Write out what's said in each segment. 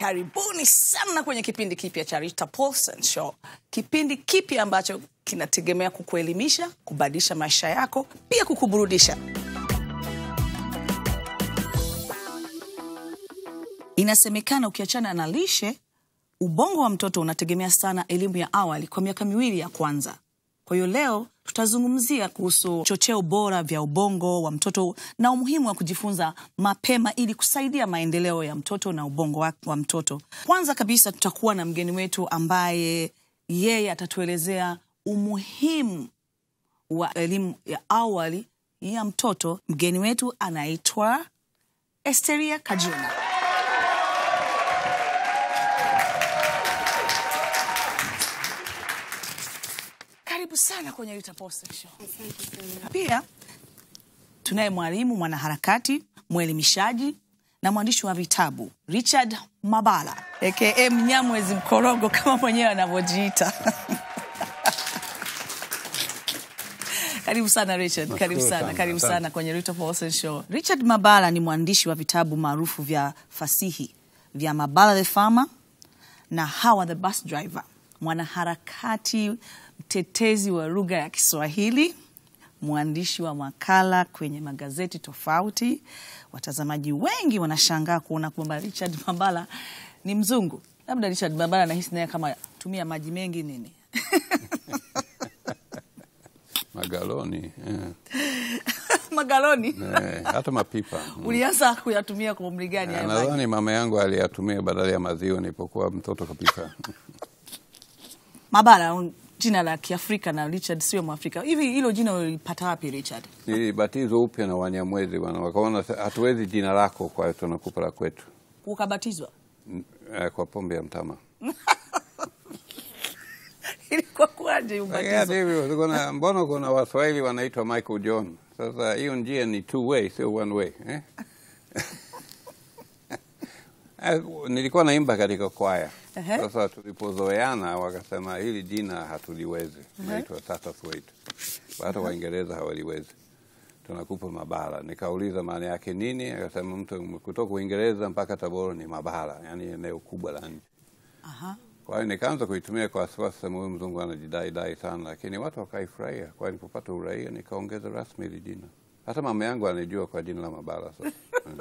karibuni sana kwenye kipindi kipya cha Rita Paulson Show, kipindi kipya ambacho kinategemea kukuelimisha, kubadilisha maisha yako, pia kukuburudisha. Inasemekana ukiachana na lishe, ubongo wa mtoto unategemea sana elimu ya awali kwa miaka miwili ya kwanza. Kwa hiyo leo tutazungumzia kuhusu chocheo bora vya ubongo wa mtoto na umuhimu wa kujifunza mapema ili kusaidia maendeleo ya mtoto na ubongo wa, wa mtoto. Kwanza kabisa tutakuwa na mgeni wetu ambaye yeye atatuelezea umuhimu wa elimu ya awali ya mtoto. Mgeni wetu anaitwa Esteria Kajuna. Karibu sana kwenye Rita Paulson Show. Pia tunaye mwalimu mwanaharakati, mwelimishaji na mwandishi wa vitabu Richard Mabala aka Mnyamwezi Mkorogo kama mwenyewe anavyojiita. Karibu sana Richard, karibu Nashukuru sana, sana, karibu asante. sana kwenye Rita Paulson Show. Richard Mabala ni mwandishi wa vitabu maarufu vya fasihi vya Mabala the Farmer na Hawa the Bus Driver, mwanaharakati mtetezi wa lugha ya Kiswahili, mwandishi wa makala kwenye magazeti tofauti. Watazamaji wengi wanashangaa kuona kwamba Richard Mabala ni mzungu. Labda Richard Mabala nahisi naye kama tumia maji mengi nini magaloni eh. magaloni Eh, hata mapipa Mm. ulianza kuyatumia kwa umri gani haya maji? nadhani mama yangu aliyatumia badala ya maziwa nilipokuwa mtoto kabisa Mabala un- jina la Kiafrika na Richard sio Mwafrika. Hivi hilo jina ulipata wapi Richard? nilibatizwa upya na Wanyamwezi bwana, wakaona sa- hatuwezi jina lako, kwa hiyo tunakupa la kwetu Ukabatizwa? Mm, eh, kwa pombe ya mtama. Ilikuwa kuwaje Lakini hata ubatizo? hivyo, kuna- mbona kuna Waswahili wanaitwa Michael John? Sasa hiyo njia ni two way, sio one way eh? Eh, nilikuwa naimba katika kwaya. Ehe. Sasa tulipozoeana wakasema hili jina hatuliwezi, naitwa Tata Thwaite. Hata Waingereza hawaliwezi, tunakupa Mabala. Nikauliza maana yake nini, akasema mtu kutoka Uingereza mpaka Tabora ni Mabala, yani eneo kubwa la nchi. Aha. Kwa hiyo nikaanza kuitumia kwa wasiwasi, sema huyu mzungu anajidai dai sana, lakini watu wakaifurahia. Kwa hiyo nilipopata uraia nikaongeza rasmi hili jina. Hata mama yangu anijua kwa jina la Mabala sasa. Mm.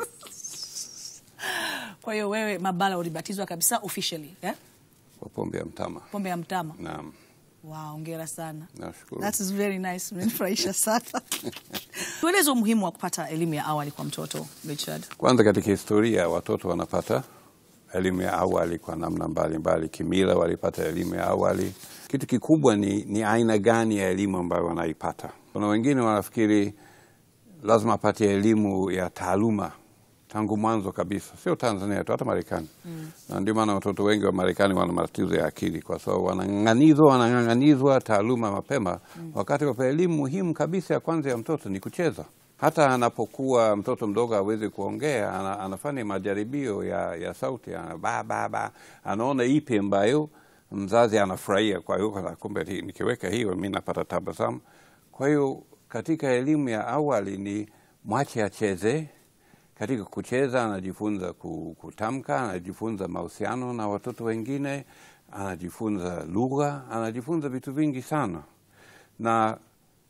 Kwa hiyo wewe Mabala ulibatizwa kabisa officially, eh? kwa pombe ya mtama. Pombe ya mtama. Naam, Wow, hongera sana. nashukuru. That is very nice. Umenifurahisha sana. Tueleze umuhimu wa kupata elimu ya awali kwa mtoto Richard. Kwanza katika historia watoto wanapata elimu ya awali kwa namna mbalimbali. Kimila walipata elimu ya awali. Kitu kikubwa ni, ni aina gani ya elimu ambayo wanaipata. Kuna wengine wanafikiri lazima apate elimu ya taaluma tangu mwanzo kabisa, sio Tanzania tu, hata Marekani mm. na ndio maana watoto wengi wa Marekani wana matatizo ya akili kwa sababu wanang'anizwa wanang'ang'anizwa taaluma mapema mm. wakati wa elimu muhimu kabisa ya kwanza ya mtoto ni kucheza. Hata anapokuwa mtoto mdogo hawezi kuongea, ana, anafanya majaribio ya, ya sauti ana, ba, ba, ba. anaona ipi ambayo mzazi anafurahia. Kwa hiyo kana, kumbe hii- nikiweka hiyo mi napata tabasamu. Kwa hiyo katika elimu ya awali ni mwache acheze. Katika kucheza anajifunza ku- kutamka, anajifunza mahusiano na watoto wengine, anajifunza lugha, anajifunza vitu vingi sana na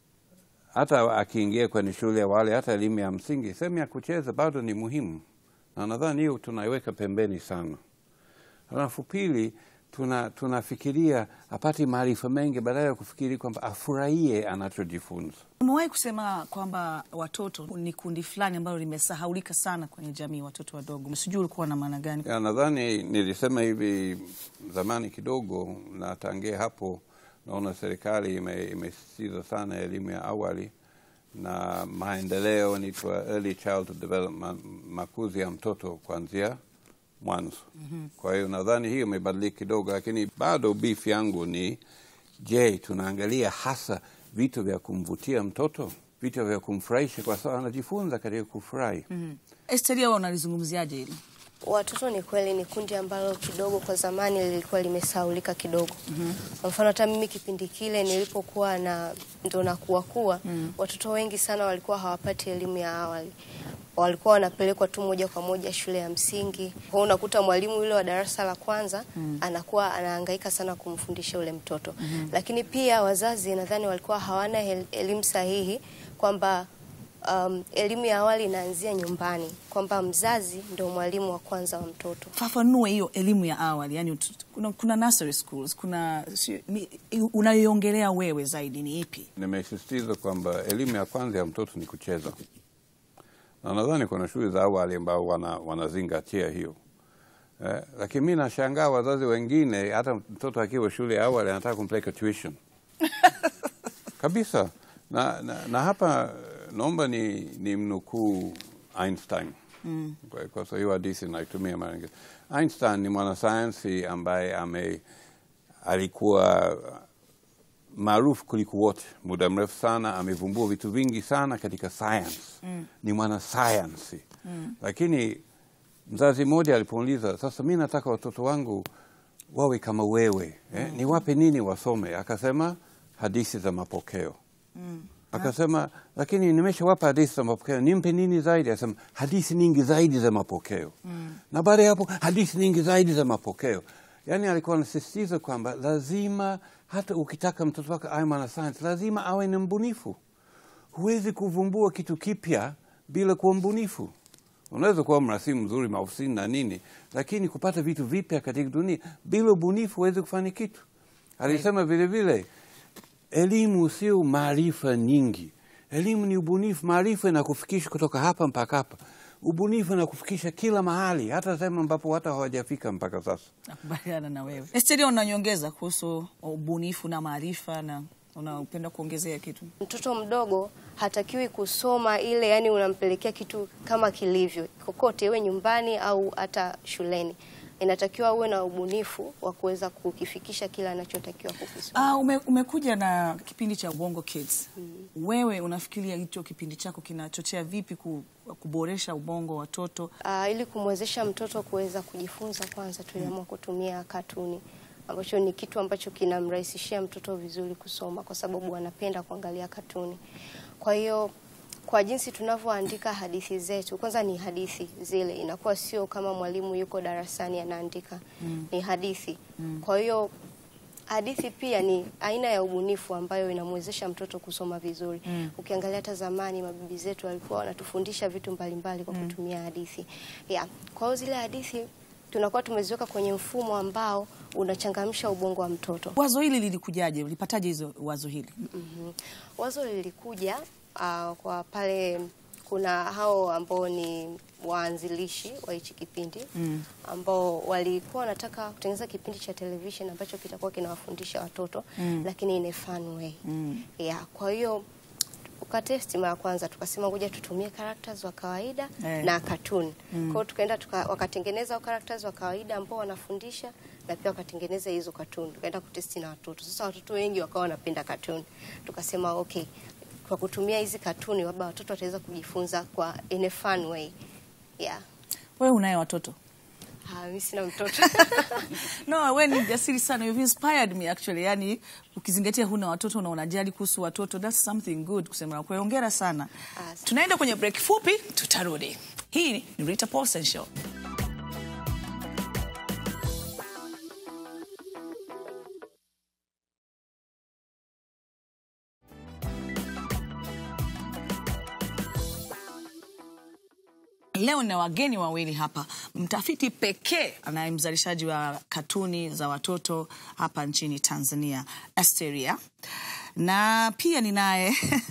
hata akiingia kwenye shule ya awali, hata elimu ya msingi, sehemu ya kucheza bado ni muhimu, na nadhani hiyo tunaiweka pembeni sana. Alafu pili, tuna tunafikiria apate maarifa mengi badala ya kufikiri kwamba afurahie anachojifunza. Umewahi kusema kwamba watoto ni kundi fulani ambalo limesahaulika sana kwenye jamii, watoto wadogo. Sijui ulikuwa na maana gani? Ya, nadhani nilisema hivi zamani kidogo, na tangia hapo naona serikali ime- imesisitiza sana elimu ya awali na maendeleo nitwa early childhood development, makuzi ya mtoto kuanzia mwanzo. Kwa hiyo nadhani hiyo imebadilika kidogo, lakini bado beef yangu ni je, tunaangalia hasa vitu vya kumvutia mtoto, vitu vya kumfurahisha, kwa sababu anajifunza katika kufurahi. Esteria, wewe unalizungumziaje hili? Watoto ni kweli ni kundi ambalo kidogo kwa zamani lilikuwa limesaulika kidogo. Kwa mfano hata mimi kipindi kile nilipokuwa na ndo nakuwa kuwa, watoto wengi sana walikuwa hawapati elimu ya awali. walikuwa wanapelekwa tu moja kwa moja shule ya msingi. Kwa hiyo unakuta mwalimu yule wa darasa la kwanza anakuwa anahangaika sana kumfundisha ule mtoto. Lakini pia wazazi nadhani walikuwa hawana el- elimu sahihi kwamba um, elimu ya awali inaanzia nyumbani, kwamba mzazi ndio mwalimu wa kwanza wa mtoto. Fafanue hiyo elimu ya awali, yani ut- kuna, kuna nursery schools, kuna si- ni- unayoiongelea wewe zaidi ni ipi? Nimesisitiza kwamba elimu ya kwanza ya mtoto ni kucheza, na nadhani kuna shule za awali ambao wana, wanazingatia hiyo eh, lakini mi nashangaa wazazi wengine, hata mtoto akiwa shule ya awali anataka kumpeleka tuition kabisa na, na, na hapa eh, naomba ni, ni mnukuu Einstein mm. kwa, kwa sababu hiyo hadithi naitumia mara nyingi. Einstein ni mwanasayansi ambaye ame alikuwa maarufu kuliko wote muda mrefu sana, amevumbua vitu vingi sana katika science mm. ni mwanasayansi mm. lakini mzazi mmoja alipouliza, sasa mi nataka watoto wangu wawe kama wewe eh? niwape nini wasome? Akasema hadithi za mapokeo mm. Akasema lakini nimeshawapa hadithi za mapokeo, nimpe nini zaidi? Akasema hadithi nyingi zaidi za mapokeo mm. na baada ya hapo hadithi nyingi zaidi za mapokeo. Yaani alikuwa anasisitiza kwamba lazima hata ukitaka mtoto wako awe mwanasayansi lazima awe ni mbunifu. Huwezi kuvumbua kitu kipya bila kuwa mbunifu. Unaweza kuwa mrasimu mzuri maofisini na nini, lakini kupata vitu vipya katika dunia bila ubunifu huwezi kufanya kitu. Alisema vile vile elimu sio maarifa nyingi, elimu ni ubunifu. Maarifa inakufikisha kutoka hapa mpaka hapa, ubunifu inakufikisha kila mahali, hata sehemu ambapo hata hawajafika mpaka sasa. Nakubaliana na wewe. Esteria, unanyongeza kuhusu ubunifu na maarifa na unapenda kuongezea kitu? Mtoto mdogo hatakiwi kusoma ile, yani unampelekea kitu kama kilivyo kokote, iwe nyumbani au hata shuleni. Inatakiwa uwe na ubunifu wa kuweza kukifikisha kila anachotakiwa kukisoma. Ah, ume, umekuja na kipindi cha Ubongo Kids. Wewe unafikiria hicho kipindi chako kinachochea vipi ku, kuboresha ubongo wa watoto? Ah, ili kumwezesha mtoto kuweza kujifunza, kwanza tuliamua kutumia katuni ambacho ni kitu ambacho kinamrahisishia mtoto vizuri kusoma kwa sababu anapenda kuangalia katuni. Kwa hiyo kwa jinsi tunavyoandika hadithi zetu, kwanza ni hadithi zile, inakuwa sio kama mwalimu yuko darasani anaandika, ni hadithi. Kwa hiyo hadithi pia ni aina ya ubunifu ambayo inamwezesha mtoto kusoma vizuri. Ukiangalia hata zamani mabibi zetu walikuwa wanatufundisha vitu mbalimbali kwa kutumia hadithi. Yeah. Kwa hiyo zile hadithi tunakuwa tumeziweka kwenye mfumo ambao unachangamsha ubongo wa mtoto. Wazo hili lilikujaje? Ulipataje hizo wazo hili? Mhm. Wazo lilikuja ah, kwa pale kuna hao ambao ni waanzilishi wa hichi kipindi ambao walikuwa wanataka kutengeneza kipindi cha television ambacho kitakuwa kinawafundisha watoto lakini in a fun way. Yeah, kwa hiyo ukatesti mara kwanza tukasema ngoja tutumie characters wa kawaida Eh. na cartoon. Kwa hiyo tukaenda tuka, wakatengeneza hao characters wa kawaida ambao wanafundisha na pia wakatengeneza hizo cartoon. Tukaenda kutesti na watoto. Sasa watoto wengi wakawa wanapenda cartoon. Tukasema okay, kwa kutumia hizi cartoon labda watoto wataweza kujifunza kwa in a fun way. Yeah. Wewe unaye watoto? Ah, mimi sina mtoto. No, wewe ni jasiri sana. You've inspired me actually. Yani ukizingatia huna watoto na unajali kuhusu watoto, that's something good kusema. Kwa hiyo hongera sana. Asante. Tunaenda kwenye break fupi, tutarudi. Hii ni Rita Paulsen Show. Leo na wageni wawili hapa, mtafiti pekee anaye mzalishaji wa katuni za watoto hapa nchini Tanzania, Asteria, na pia ninaye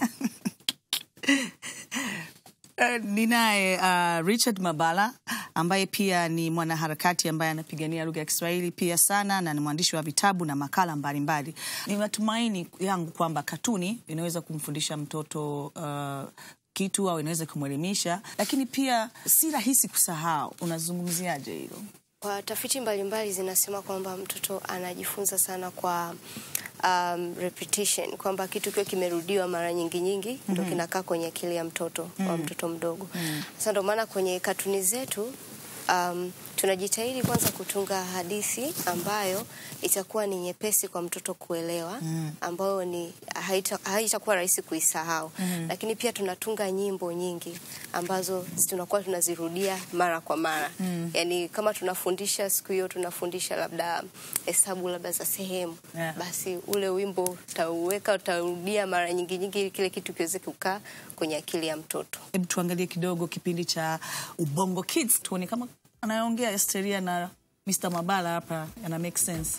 Eh, ninaye uh, Richard Mabala ambaye pia ni mwanaharakati ambaye anapigania lugha ya Kiswahili pia sana na ni mwandishi wa vitabu na makala mbalimbali. Ni matumaini yangu kwamba katuni inaweza kumfundisha mtoto uh, kitu au inaweza kumwelimisha, lakini pia si rahisi kusahau. Unazungumziaje hilo? Kwa tafiti mbalimbali zinasema kwamba mtoto anajifunza sana kwa um, repetition, kwamba kitu kiwe kimerudiwa mara nyingi nyingi ndo kinakaa kwenye akili ya mtoto wa mtoto mdogo. Sasa ndo maana kwenye katuni zetu um, tunajitahidi kwanza kutunga hadithi ambayo itakuwa ni nyepesi kwa mtoto kuelewa, ambayo ni haita- haitakuwa rahisi kuisahau. Lakini pia tunatunga nyimbo nyingi ambazo tunakuwa tunazirudia mara kwa mara. Yaani kama tunafundisha siku hiyo tunafundisha labda hesabu labda za sehemu, Yeah. basi ule wimbo utauweka utaurudia mara nyingi nyingi ili kile kitu kiweze kukaa kwenye akili ya mtoto. Hebu tuangalie kidogo kipindi cha Ubongo Kids, tuone kama anayoongea Esteria na Mr. Mabala hapa yana make sense.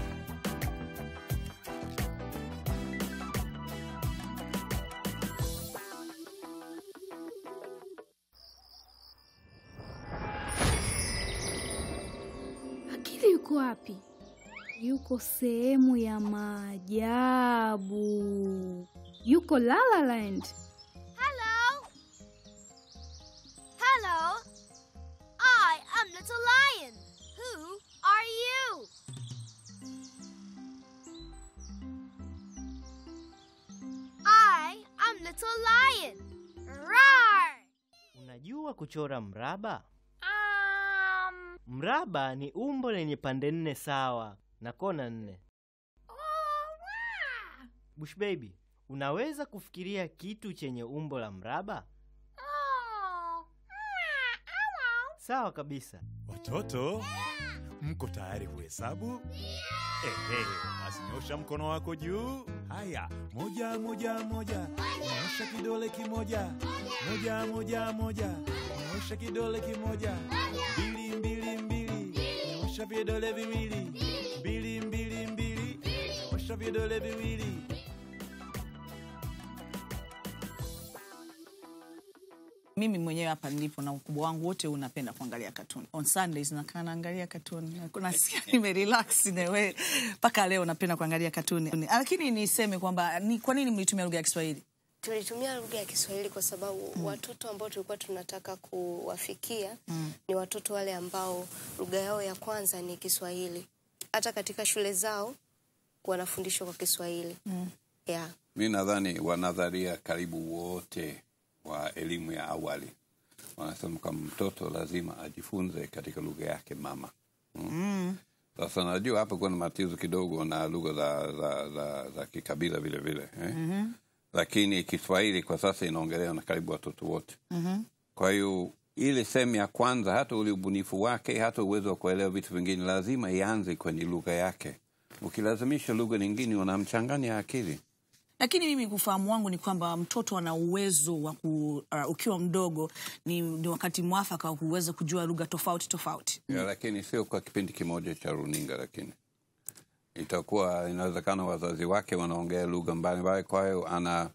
Akili yuko wapi? Yuko sehemu ya maajabu. Yuko La La Land. Hello. Hello. I am Little Lion. Who are you? I am Little Lion. Roar. Unajua kuchora mraba? Um. Mraba ni umbo lenye pande nne sawa na kona nne. Bush baby, unaweza kufikiria kitu chenye umbo la mraba? Oh. Sawa kabisa. Watoto, mko tayari kuhesabu? Ehe, basi nyosha mkono wako juu. Haya, moja moja moja, nyosha kidole kimoja. Moja moja moja, nyosha kidole kimoja. Mbili mbili mbili, nyosha vidole viwili. Mbili mbili mbili, nyosha vidole viwili. Mimi mwenyewe hapa nilipo na ukubwa wangu wote unapenda kuangalia katuni. On Sundays nakaa naangalia katuni. Nasikia nimerelax in a way. Mpaka leo napenda kuangalia katuni. Lakini niseme kwamba ni kwa nini mlitumia lugha ya Kiswahili? Tulitumia lugha ya Kiswahili kwa sababu watoto ambao tulikuwa tunataka kuwafikia ni watoto wale ambao lugha yao ya kwanza ni Kiswahili. Hata katika shule zao wanafundishwa kwa Kiswahili. Yeah. Mi nadhani wanadharia karibu wote wa elimu ya awali wanasema kwamba mtoto lazima ajifunze katika lugha yake mama. Mm. Sasa najua hapa kuna matatizo kidogo na lugha za, za, za, za kikabila vile vile eh? mm-hmm. Lakini Kiswahili kwa sasa inaongelewa na karibu watoto wote mm-hmm. Kwa hiyo ile sehemu ya kwanza, hata ule ubunifu wake, hata uwezo wa kuelewa vitu vingine, lazima ianze kwenye lugha yake. Ukilazimisha lugha nyingine, unamchanganya akili. Lakini mimi kufahamu wangu ni kwamba mtoto ana uwezo wa ku, uh, ukiwa mdogo ni, ni wakati mwafaka wa kuweza kujua lugha tofauti tofauti. ya, lakini sio kwa kipindi kimoja cha runinga, lakini itakuwa inawezekana wazazi wake wanaongea lugha mbalimbali, kwa hiyo ana,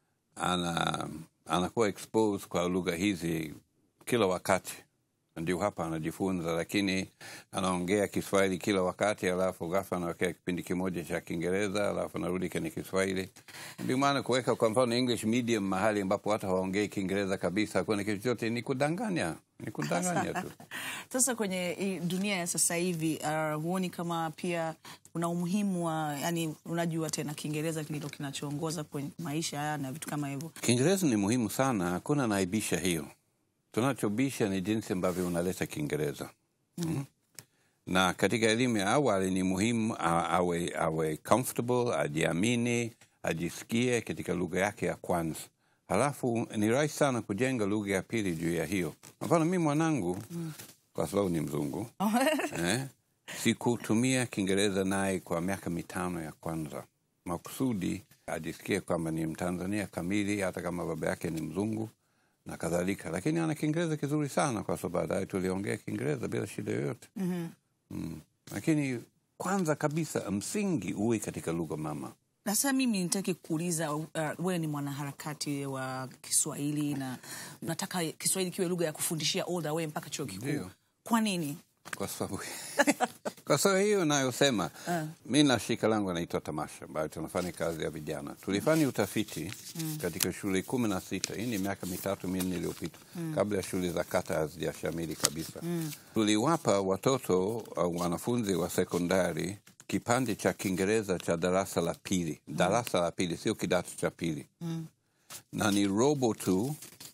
ana anakuwa exposed kwa lugha hizi kila wakati, ndio hapa anajifunza, lakini anaongea Kiswahili kila wakati, alafu ghafla anawekea kipindi kimoja cha Kiingereza, alafu anarudi kwenye Kiswahili. Ndio maana kuweka kwa mfano English medium mahali ambapo hata hawaongei Kiingereza kabisa, hakuna kitu chote, ni kudanganya, ni kudanganya tu. Sasa kwenye hii dunia ya sasa hivi uh, huoni kama pia una umuhimu wa yani, unajua tena Kiingereza kililo kinachoongoza kwenye maisha haya na vitu kama hivyo. Kiingereza ni muhimu sana, hakuna naibisha hiyo. Tunachobisha ni jinsi ambavyo unaleta Kiingereza mm. Na katika elimu ya awali ni muhimu a- awe, awe comfortable, ajiamini, ajisikie katika lugha yake ya kwanza. Halafu ni rahisi sana kujenga lugha ya pili juu ya hiyo. Kwa mfano mi mwanangu mm. kwa sababu ni mzungu eh, sikutumia Kiingereza naye kwa miaka mitano ya kwanza makusudi ajisikie kwamba ni Mtanzania kamili, hata kama baba yake ni mzungu na kadhalika, lakini ana Kiingereza kizuri sana, kwa sababu baadaye tuliongea Kiingereza bila shida yoyote. mm-hmm. mm. Lakini kwanza kabisa msingi uwe katika lugha mama. Na sasa mimi nitaki kuuliza uh, wewe ni mwanaharakati wa Kiswahili na nataka Kiswahili kiwe lugha ya kufundishia all the way mpaka chuo kikuu. Ndio. Kwa nini? kwa sababu kwa sababu hiyo nayosema mi na shirika langu anaitwa Tamasha ambayo tunafanya kazi ya vijana. Tulifanya utafiti katika shule kumi na sita. Hii ni miaka mitatu minne iliyopita, kabla ya shule za kata hazijashamili kabisa. Tuliwapa watoto uh, wanafunzi wa sekondari kipande cha Kiingereza cha darasa la pili, darasa la pili, sio kidato cha pili na ni robo tu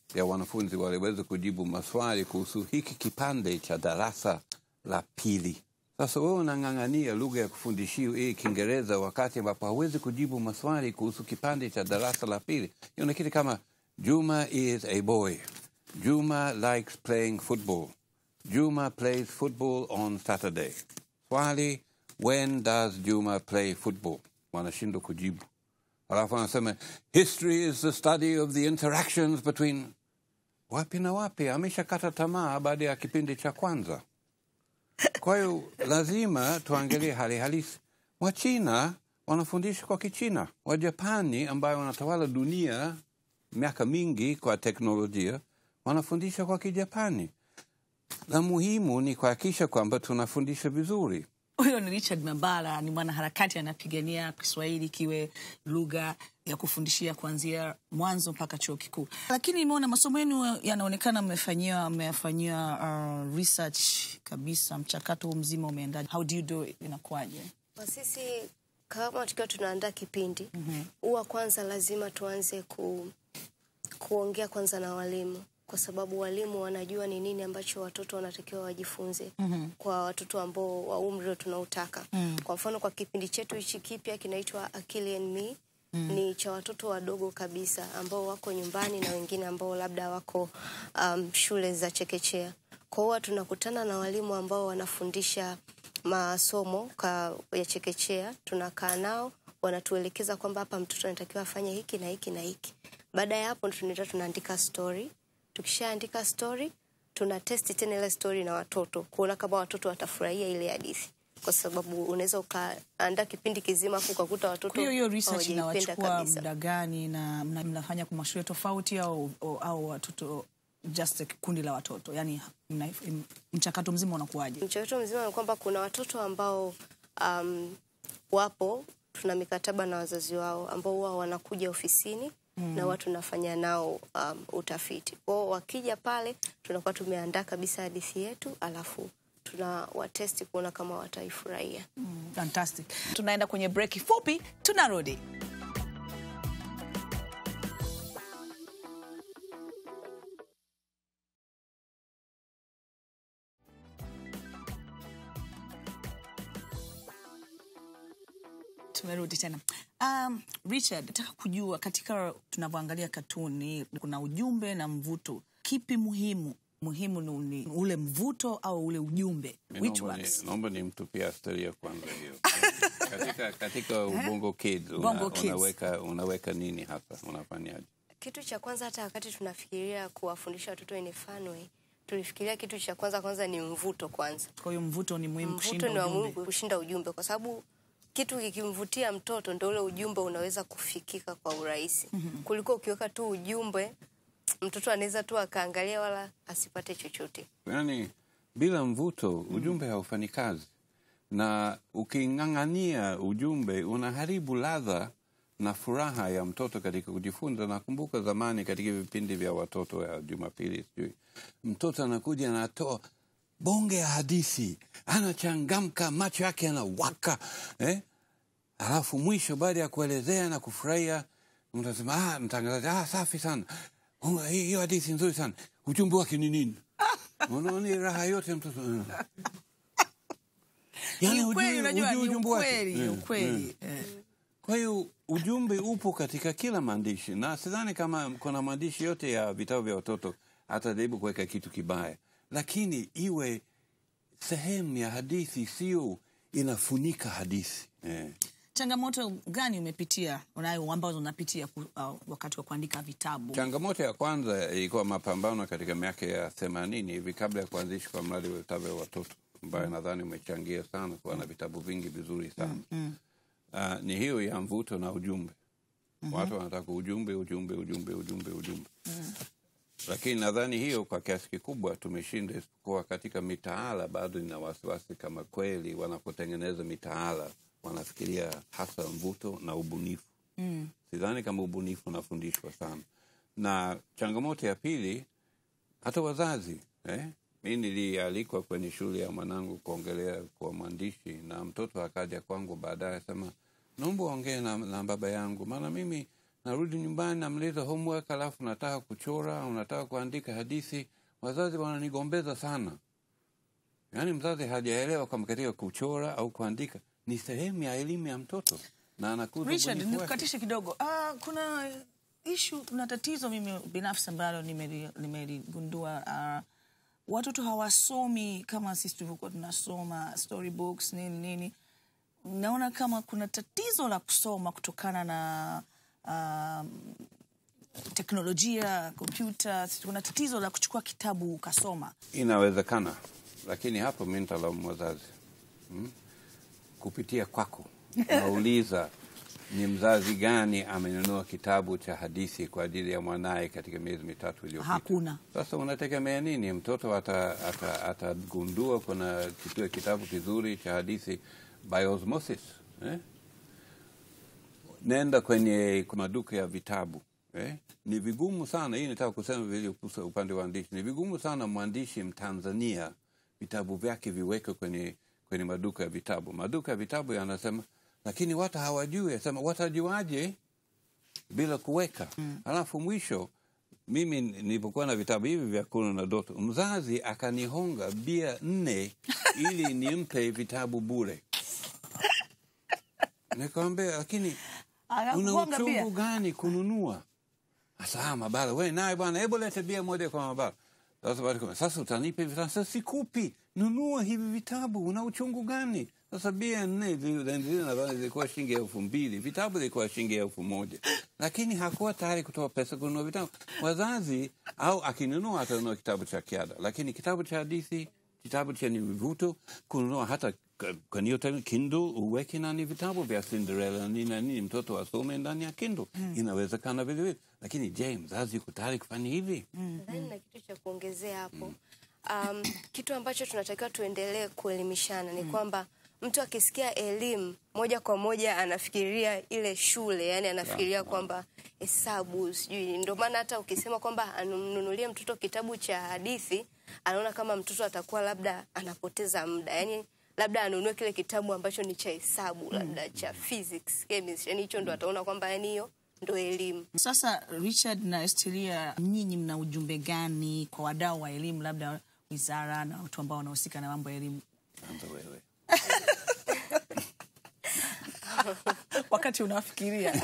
ya wanafunzi waliweza kujibu maswali kuhusu hiki kipande cha darasa la pili. Sasa wewe unang'ang'ania lugha ya kufundishia hii Kiingereza wakati ambapo hawezi kujibu maswali kuhusu kipande cha darasa la pili. Hiyo ni kitu kama Juma is a boy. Juma likes playing football. Juma plays football on Saturday. Swali, when does Juma play football? Wanashindwa kujibu. Alafu anasema history is the study of the interactions between wapi na wapi. Ameshakata tamaa baada ya kipindi cha kwanza. Kwa hiyo lazima tuangalie hali halisi. Wachina wanafundisha kwa Kichina, Wajapani ambayo wanatawala dunia miaka mingi kwa teknolojia wanafundisha kwa Kijapani. La muhimu ni kuhakikisha kwamba tunafundisha vizuri. Huyo ni Richard Mabala, ni mwanaharakati anapigania Kiswahili kiwe lugha ya kufundishia kuanzia mwanzo mpaka chuo kikuu. Lakini nimeona masomo yenu yanaonekana mmefanyia mmefanyia uh, research kabisa, mchakato huu mzima umeendaje? How do you do it? Inakuwaje? Kwa sisi kama tukiwa tunaandaa kipindi huwa kwanza lazima tuanze ku, kuongea kwanza na walimu kwa sababu walimu wanajua ni nini ambacho watoto wanatakiwa wajifunze kwa watoto ambao wa umri tunaotaka. Kwa mfano kwa kipindi chetu hichi kipya kinaitwa Akili and Me ni cha watoto wadogo kabisa ambao wako nyumbani na wengine ambao labda wako um, shule za chekechea. Kwa hiyo tunakutana na walimu ambao wanafundisha masomo ka, ya chekechea, tunakaa nao wanatuelekeza kwamba hapa mtoto anatakiwa afanye hiki na hiki na hiki. Baada ya hapo tunaenda tunaandika story. Tukishaandika story, tuna testi tena ile story na watoto kuona kama watoto watafurahia ile hadithi, kwa sababu unaweza ukaandaa kipindi kizima afu ukakuta watoto Kwa hiyo hiyo research hawajaipenda inawachukua kabisa. muda gani na mna- mnafanya kwa mashule tofauti au, au, au watoto just kundi la watoto yani mna, mchakato mzima unakuwaje? Mchakato mzima ni kwamba kuna watoto ambao um, wapo tuna mikataba na wazazi wao ambao huwa wanakuja ofisini na watu tunafanya nao um, utafiti. Kwao wakija pale tunakuwa tumeandaa kabisa hadithi yetu, alafu tuna watesti kuona kama wataifurahia. Fantastic. Tunaenda kwenye break fupi, tunarudi. Tumerudi tena. Um, Richard, nataka kujua katika tunavyoangalia katuni kuna ujumbe na mvuto, kipi muhimu? Muhimu ni ni ule mvuto au ule ujumbe? Mi Which naomba ni- ones? naomba nimtupia asteria kwanza hiyo katika, katika ubongo kids, una, Bongo Kids. unaweka, unaweka nini hasa unafanyaje Kitu cha kwanza, hata wakati tunafikiria kuwafundisha watoto in a fun way, tulifikiria kitu cha kwanza kwanza ni mvuto kwanza. Kwa hiyo mvuto ni muhimu Mvuto kushinda ni wa ujumbe. muhimu kushinda ujumbe, kwa sababu kitu kikimvutia mtoto ndo ule ujumbe unaweza kufikika kwa urahisi kuliko ukiweka tu ujumbe, mtoto anaweza tu akaangalia wala asipate chochote. yaani bila mvuto ujumbe haufanyi kazi na uking'ang'ania ujumbe unaharibu ladha na furaha ya mtoto katika kujifunza nakumbuka zamani katika vipindi vya watoto ya jumapili sijui mtoto anakuja anatoa bonge ya hadithi anachangamka macho yake yanawaka eh? alafu mwisho baada ya kuelezea na kufurahia mtasema ah, mtangazaji ah, safi sana Oh, hii- hiyo hadithi nzuri sana ujumbe wake ni nini unaona ni raha yote mtoto mm. Yaani Ni hujui- ukweli, unajua hujui ni ujumbe wake. ukweli, ni Mm, ukweli. Eh. kwa hiyo ujumbe upo katika kila maandishi, na sidhani kama kuna maandishi yote ya vitabu vya watoto atajaribu kuweka kitu kibaya, lakini iwe sehemu ya hadithi, sio inafunika hadithi eh. Changamoto gani umepitia unayo ambazo unapitia ku, au, wakati wa kuandika vitabu? Changamoto ya kwanza ilikuwa mapambano katika miaka ya themanini hivi kabla ya kuanzishwa kwa mradi wa vitabu vya watoto ambayo nadhani umechangia sana kuwa na vitabu vingi vizuri sana uh, ni hiyo ya mvuto na ujumbe watu wanataka ujumbe ujumbe ujumbe ujumbe ujumbe lakini nadhani hiyo kwa kiasi kikubwa tumeshinda, isipokuwa katika mitaala bado nina wasiwasi kama kweli wanapotengeneza mitaala wanafikiria hasa mvuto na ubunifu mm. Sidhani kama ubunifu unafundishwa sana, na changamoto ya pili hata wazazi eh? Mi nilialikwa kwenye shule ya mwanangu kuongelea kwa mwandishi, na mtoto akaja kwangu baadaye sema, naomba ongee na, na baba yangu, maana mimi narudi nyumbani namleta homework, alafu nataka kuchora au nataka kuandika hadithi, wazazi wananigombeza sana. Yaani mzazi hajaelewa kama katika kuchora au kuandika ni sehemu ya elimu ya mtoto na anakuza Richard, ubunifu wake. nikukatishe kidogo. Ah, kuna ishu na tatizo mimi binafsi ambalo nimeli- nimeligundua. ah, watoto hawasomi kama sisi tulivyokuwa tunasoma storybooks nini nini. Naona kama kuna tatizo la kusoma kutokana na ah, teknolojia, kompyuta. Kuna tatizo la kuchukua kitabu ukasoma. Inawezekana, lakini hapo mi nitalaumu wazazi hmm? kupitia kwako nauliza ni mzazi gani amenunua kitabu cha hadithi kwa ajili ya mwanaye katika miezi mitatu iliyopita? Hakuna. Sasa unategemea nini? Mtoto atagundua ata, atagundua kuna kitu kitabu kizuri cha hadithi by osmosis eh? Nenda kwenye maduka ya vitabu eh? Ni vigumu sana, hii nataka kusema vile kuhusu upande wa waandishi, ni vigumu sana mwandishi Mtanzania vitabu vyake viweke kwenye, kwenye maduka ya vitabu. Maduka ya vitabu yanasema, lakini watu hawajui. Sema watajuaje bila kuweka? Alafu mwisho mimi nilipokuwa na vitabu hivi vya Kunu na Doto, mzazi akanihonga bia nne ili nimpe vitabu bure. Nikamwambia, lakini una Akakuhonga uchungu pia. gani kununua? Sasa mabara, we naye bwana, hebu lete bia moja kwa mabara. Sasa baada ya- sasa utanipa hivi, sasa sikupi, nunua hivi vitabu, una uchungu gani? Sasa bia nne zile zile nadhani zilikuwa shilingi elfu mbili vitabu zilikuwa shilingi elfu moja lakini hakuwa tayari kutoa pesa kununua vitabu. Wazazi au akinunua atanunua kitabu cha kiada, lakini kitabu cha hadithi, kitabu chenye mvuto, kununua hata k- kwenye hiyo tena Kindle uweke nani vitabu vya Cinderella na nini na nini, mtoto asome ndani ya Kindle. Inawezekana vile vile, lakini je, mzazi yuko tayari kufanya hivi? Nadhani na kitu cha kuongezea hapo. Um, kitu ambacho tunatakiwa tuendelee kuelimishana ni kwamba mtu akisikia elimu moja kwa moja anafikiria ile shule, yani anafikiria kwamba hesabu sijui. Ndio maana hata ukisema kwamba amnunulie mtoto kitabu cha hadithi, anaona kama mtoto atakuwa labda anapoteza muda, yani labda anunue kile kitabu ambacho ni cha hesabu, labda cha physics, chemistry, yani hicho ndo ataona kwamba yani hiyo ndo elimu. Sasa Richard na Estelia, nyinyi mna ujumbe gani kwa wadau wa elimu, labda wizara na watu ambao wanahusika na mambo ya elimu, Anza wewe. wakati unafikiria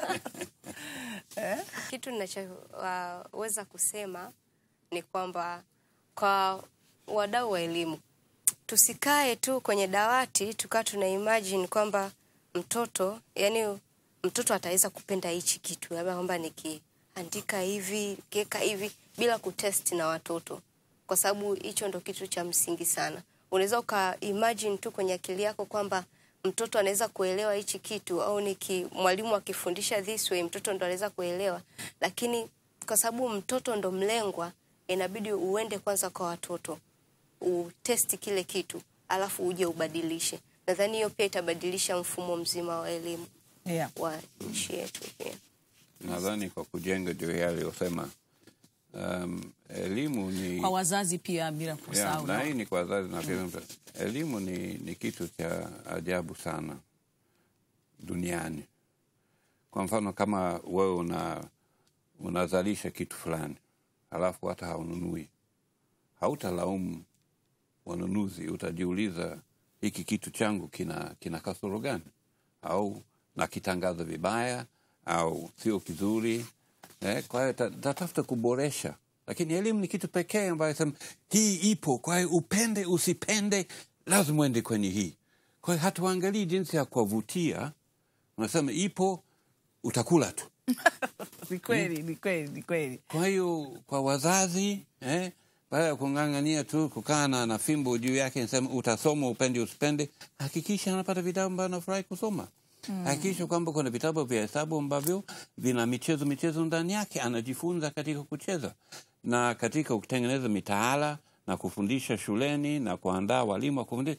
Kitu ninachoweza kusema ni kwamba kwa wadau wa elimu tusikae tu kwenye dawati tukaa tuna imagine kwamba mtoto yani mtoto ataweza kupenda hichi kitu labda kwamba nikiandika hivi nikiweka hivi bila kutest na watoto kwa sababu hicho ndo kitu cha msingi sana unaweza uka imagine tu kwenye akili yako kwamba mtoto anaweza kuelewa hichi kitu au niki mwalimu akifundisha this way mtoto ndo anaweza kuelewa lakini kwa sababu mtoto ndo mlengwa inabidi uende kwanza kwa watoto utesti kile kitu alafu uje ubadilishe nadhani hiyo pia itabadilisha mfumo mzima wa elimu yeah. wa nchi yetu pia Nadhani kwa kujenga juu ya aliyosema, um, elimu ni kwa wazazi pia bila Yeah, kusahau na hii ni kwa wazazi na pia mtu. Elimu ni, ni kitu cha ajabu sana duniani. Kwa mfano kama wewe una unazalisha kitu fulani halafu hata haununui, hautalaumu wanunuzi, utajiuliza hiki kitu changu kina, kina kasoro gani, au nakitangaza vibaya au sio kizuri eh, kwa hiyo ta- tatafuta kuboresha, lakini elimu ni kitu pekee ambayo sema hii ipo, kwa hiyo upende usipende, lazima uende kwenye hii. Kwa hiyo hatuangalii jinsi ya kuwavutia, unasema ipo, utakula tu. ni kweli ni kweli ni kweli Kwa hiyo kwa wazazi eh, baada ya kung'ang'ania tu kukaa na na fimbo juu yake, nasema utasoma upende usipende, hakikisha anapata vitabu ambavyo anafurahi kusoma. Hakikisha kwamba kuna vitabu vya hesabu ambavyo vina michezo michezo ndani yake, anajifunza katika kucheza na katika kutengeneza mitaala na kufundisha shuleni na kuandaa walimu wa kufundisha.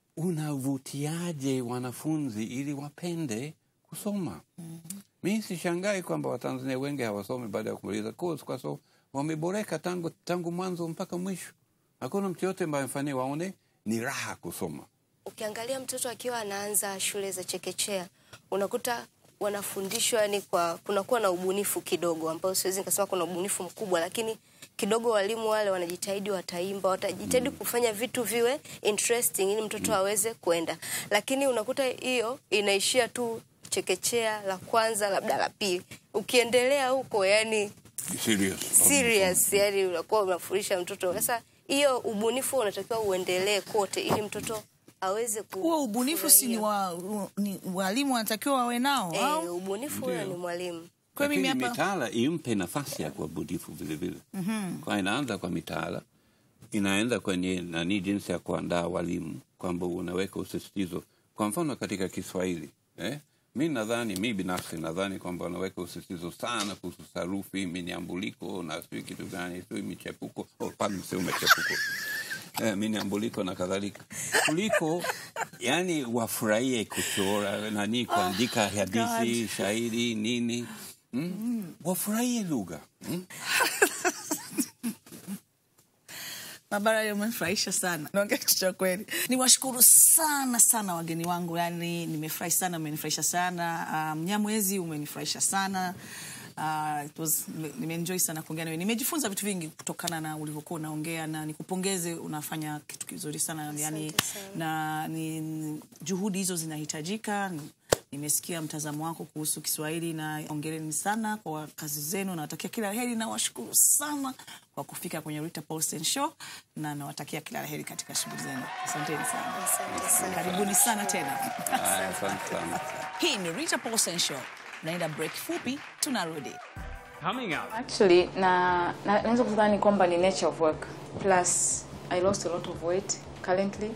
Unavutiaje wanafunzi ili wapende kusoma? Mi sishangai kwamba Watanzania wengi hawasomi baada ya kumaliza course kwa sababu wameboreka tangu, tangu mwanzo mpaka mwisho. Hakuna mtu yote ambaye mfanyia waone ni raha kusoma. ukiangalia mtoto akiwa anaanza shule za chekechea unakuta wanafundishwa yani kwa kunakuwa na ubunifu kidogo ambao siwezi nikasema kuna ubunifu mkubwa lakini kidogo walimu wale wanajitahidi wataimba watajitahidi kufanya vitu viwe interesting ili mtoto aweze kwenda lakini unakuta hiyo inaishia tu chekechea la kwanza labda la pili ukiendelea huko yani Serious. serious yani unakuwa unafundisha mtoto sasa hiyo ubunifu unatakiwa uendelee kote ili mtoto aweze ku- huo ubunifu si ni kufurahia. wa, u- ni walimu wanatakiwa wawe nao eh, au ubunifu huyo ni mwalimu kwa mimi Lakini hapa mitaala impe nafasi ya kuwa bunifu vile vile. Kwa inaanza kwa mitaala, inaenda kwenye nani, jinsi ya kuandaa walimu, kwamba unaweka usisitizo. Kwa mfano katika Kiswahili eh? Mi nadhani mi binafsi nadhani kwamba unaweka usisitizo sana kuhusu sarufi, miniambuliko na sijui kitu gani, sijui michepuko, oh, pardon, sio michepuko eh, miniambuliko na kadhalika, kuliko yani wafurahie kuchora nani, kuandika hadithi, shairi, nini mm? wafurahie lugha mm? Barbara umefurahisha sana, naongea kitu cha kweli. Niwashukuru sana sana wageni wangu, yani nimefurahi sana, umenifurahisha sana. Uh, Mnyamwezi umenifurahisha sana. Uh, it was, nimeenjoy sana kuongea nawe, nimejifunza vitu vingi kutokana na ulivyokuwa unaongea, na nikupongeze, unafanya kitu kizuri sana yani, na ni, ni- juhudi hizo zinahitajika. Nimesikia mtazamo wako kuhusu Kiswahili na ongereni sana kwa kazi zenu. Nawatakia kila la heri na washukuru sana kwa kufika kwenye Rita Paulsen Show na nawatakia kila la heri katika shughuli zenu. Asanteni sana, Asante sana. karibuni sana tena. Haya, asante sana. Hii ni Rita Paulsen Show, naenda break fupi, tunarudi. Actually, na, na naweza kudhani kwamba ni nature of work. Plus, I lost a lot of weight currently.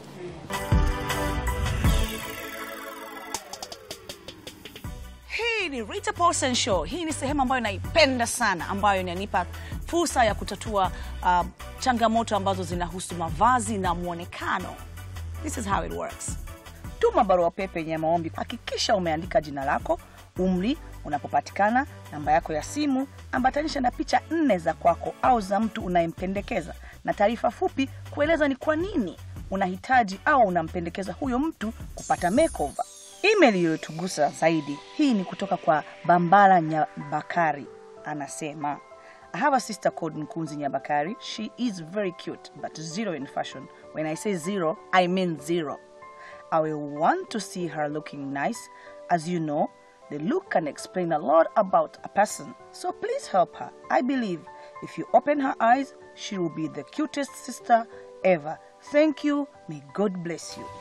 Hii ni Rita Paulsen Show. Hii ni sehemu ambayo naipenda sana, ambayo inanipa fursa ya kutatua uh, changamoto ambazo zinahusu mavazi na mwonekano. This is how it works. Tuma barua pepe yenye maombi. Hakikisha umeandika jina lako, umri, unapopatikana, namba yako ya simu, ambatanisha na picha nne za kwako au za mtu unayempendekeza na taarifa fupi kueleza ni kwa nini unahitaji au unampendekeza huyo mtu kupata makeover. Email iliyotugusa zaidi hii ni kutoka kwa Bambala Nyabakari, anasema I have a sister called Nkunzi Nyabakari. She is very cute but zero in fashion. When I say zero, I mean zero. I will want to see her looking nice. As you know, the look can explain a lot about a person. So please help her. I believe if you open her eyes, she will be the cutest sister ever. Thank you. May God bless you.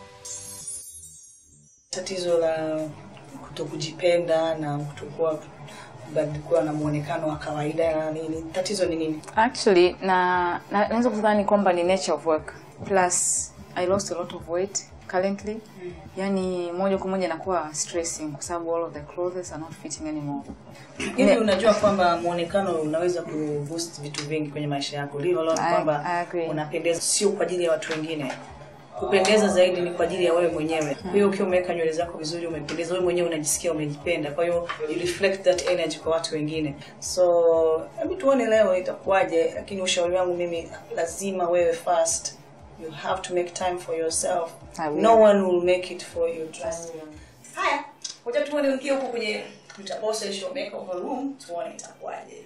Tatizo la kutokujipenda na kutokuwa kuwa na muonekano wa kawaida na nini, tatizo ni nini? Actually, na na- naweza kudhani kwamba ni nature of work. Plus, I lost a lot of weight currently. Yani moja kwa moja inakuwa stressing kwa sababu all of the clothes are not fitting anymore. Hivi unajua kwamba muonekano unaweza kuboost vitu vingi kwenye maisha yako. Leave alone I- kwamba I agree. unapendeza sio kwa ajili ya watu wengine. Kupendeza zaidi ni kwa ajili ya wewe mwenyewe. Kwa hiyo ukiwa umeweka nywele zako vizuri, umependeza wewe mwenyewe, unajisikia umejipenda. Kwa hiyo you reflect that energy kwa watu wengine. So hebu tuone leo itakuwaje, lakini ushauri wangu mimi, lazima wewe first you have to make time for yourself. I will. No one will make it for you. Trust me. Haya, ngoja tuone ukiwa huko kwenye tutaposa show makeover room, tuone itakuwaje.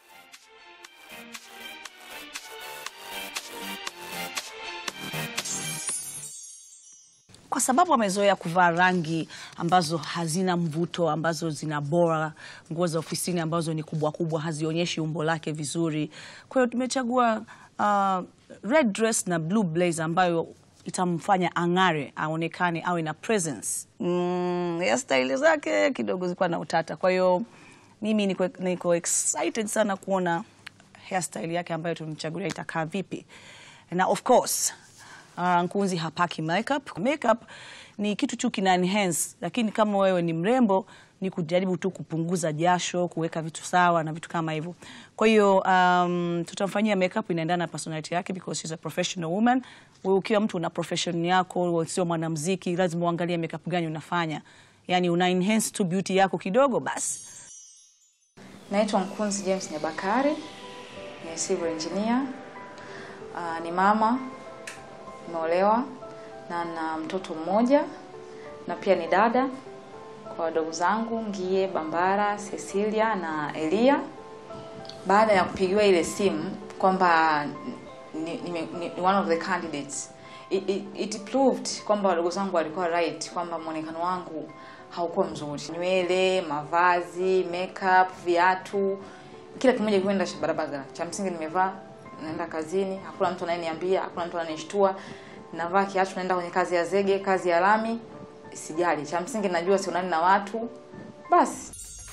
kwa sababu amezoea kuvaa rangi ambazo hazina mvuto, ambazo zina bora, nguo za ofisini ambazo ni kubwa kubwa, hazionyeshi umbo lake vizuri. Kwa hiyo tumechagua uh, red dress na blue blazer ambayo itamfanya ang'are, aonekane, awe na presence. Mm, hairstyle zake kidogo zilikuwa na utata, kwa hiyo mimi niko, niko excited sana kuona hairstyle yake ambayo tumemchagulia itakaa vipi, na of course Uh, Nkunzi hapaki makeup. Makeup ni kitu tu kina enhance, lakini kama wewe ni mrembo ni kujaribu tu kupunguza jasho, kuweka vitu sawa na vitu kama hivyo. Kwa hiyo um, tutamfanyia makeup inaendana na personality yake because she's a professional woman. Wewe ukiwa mtu una profession yako, wewe sio mwanamuziki, lazima uangalie makeup gani unafanya. Yaani una enhance tu beauty yako kidogo basi. Naitwa Mkunzi James Nyabakari, ni civil engineer. Uh, ni mama, nimeolewa na na mtoto mmoja na pia ni dada kwa wadogo zangu Ngie, Bambara, Cecilia na Elia. Baada ya kupigiwa ile simu kwamba ni, ni, ni, ni one of the candidates it, it, it proved kwamba wadogo zangu walikuwa right kwamba mwonekano wangu haukuwa mzuri. Nywele, mavazi, makeup, viatu, kila kimoja kikwenda barabara. Cha msingi nimevaa, naenda kazini, hakuna mtu anayeniambia, hakuna mtu ananishtua. Navaa kiatu, naenda kwenye kazi ya zege, kazi ya lami, sijali. Cha msingi najua sionani na watu, basi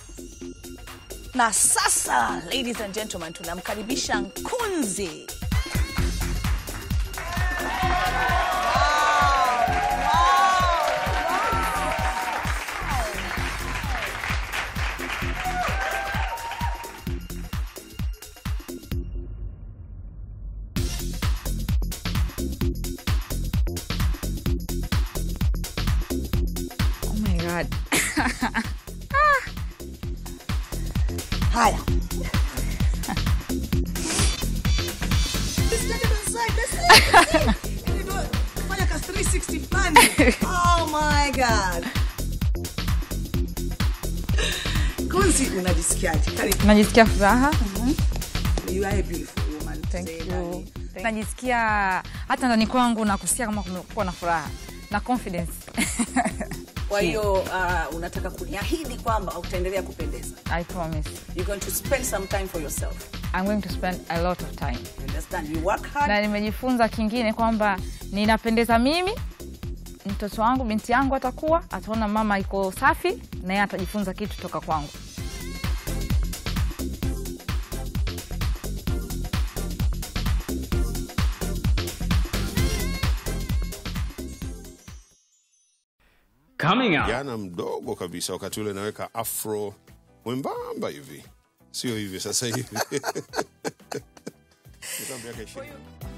Na sasa, ladies and gentlemen, tunamkaribisha Nkunzi. oh my god. Haya. Fanya ka 360 fulani. Oh my God. Kunzi, unajisikiaje? Karibu. Najisikia furaha. You are a beautiful woman. Thank Say, you. darling. Najisikia hata ndani kwangu na kusikia kama kumekuwa na furaha na confidence. Kwa hiyo uh, unataka kuniahidi kwamba utaendelea kupendeza. I promise. You're going to spend some time for yourself. I'm going to spend a lot of time. You understand? You work hard. Na nimejifunza kingine kwamba ninapendeza mimi, mtoto wangu, binti yangu atakuwa ataona mama iko safi, na yeye atajifunza kitu toka kwangu. Coming up. Kijana mdogo kabisa, wakati ule naweka afro mwembamba hivi, sio hivi sasa hivi Nilikuwa miaka ishirini.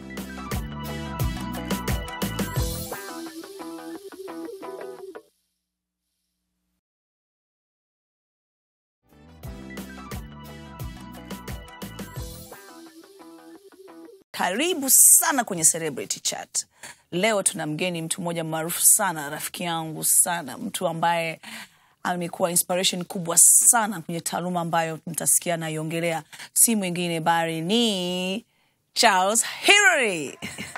Karibu sana kwenye Celebrity Chat. Leo tuna mgeni, mtu mmoja maarufu sana, rafiki yangu sana, mtu ambaye amekuwa inspiration kubwa sana kwenye taaluma ambayo mtasikia naiongelea, si mwingine bali ni Charles Hilary.